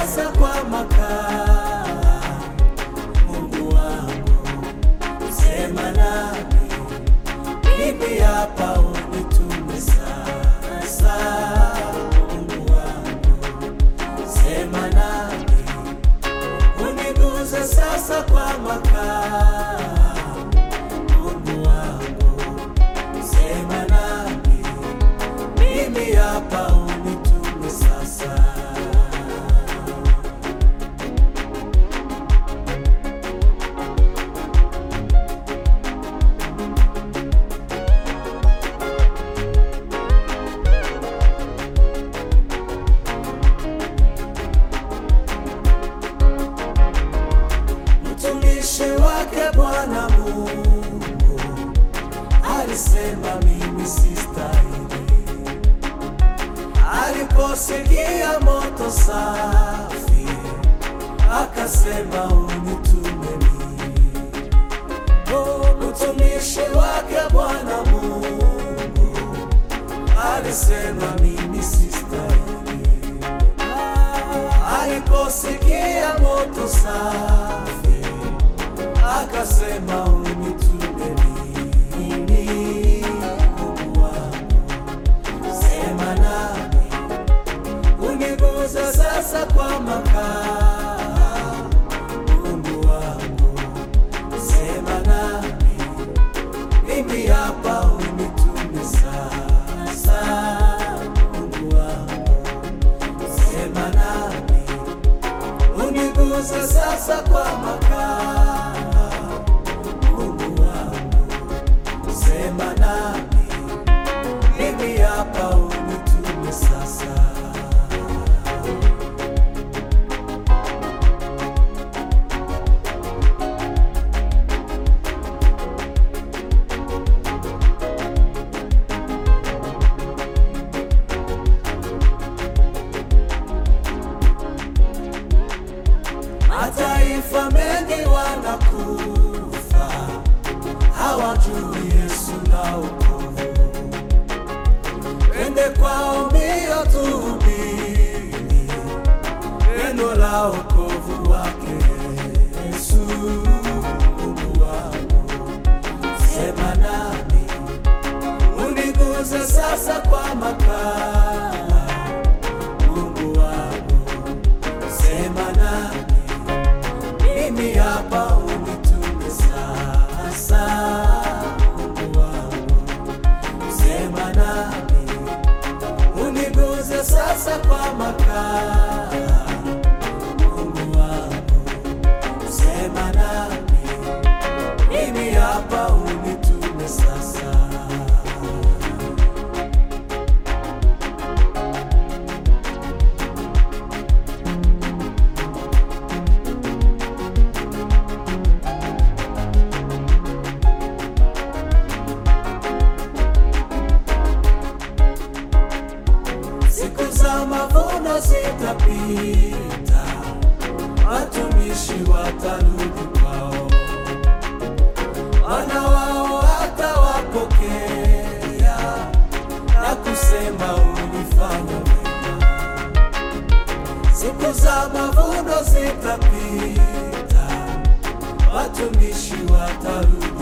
sasa kwa makaa. Mungu wangu, sema nami, mimi hapa unitume sasa. Mungu wangu, sema nami, uniguze sasa kwa makaa. Mungu wangu, sema nami, mimi hapa unitume sasa. Mtumishi wake Bwana Mungu alisema mimi sistahili, aliposikia moto safi akasema unitume mimi. Oh, mtumishi wake Bwana Mungu alisema mimi sistahili, aliposikia moto safi akasema unitume mimi. Mungu wangu, sema nami, uniguze sasa kwa makaa. Mungu wangu, sema nami, mimi hapa unitume sasa. Mungu wangu, sema nami, uniguze sasa kwa makaa. Mungu wangu, sema nami, mimi hapa unitume sasa. Mataifa mengi wanakufa, hawajui Yesu na wokovu. Twende kwao mbio tuhubiri neno la wokovu wake Yesu. Mungu wangu, sema nami, uniguze sasa kwa makaa. Mungu wangu, sema nami mimi hapa unitume sasa. Mungu wangu, sema nami, uniguze sasa kwa makaa. Mungu wangu, sema nami, mimi hapa unitume sasa. Siku za mavuno zitapita, watumishi watarudi kwao, wana wao watawapokea na kusema ulifanya wema. Siku za mavuno zitapita, watumishi watarudi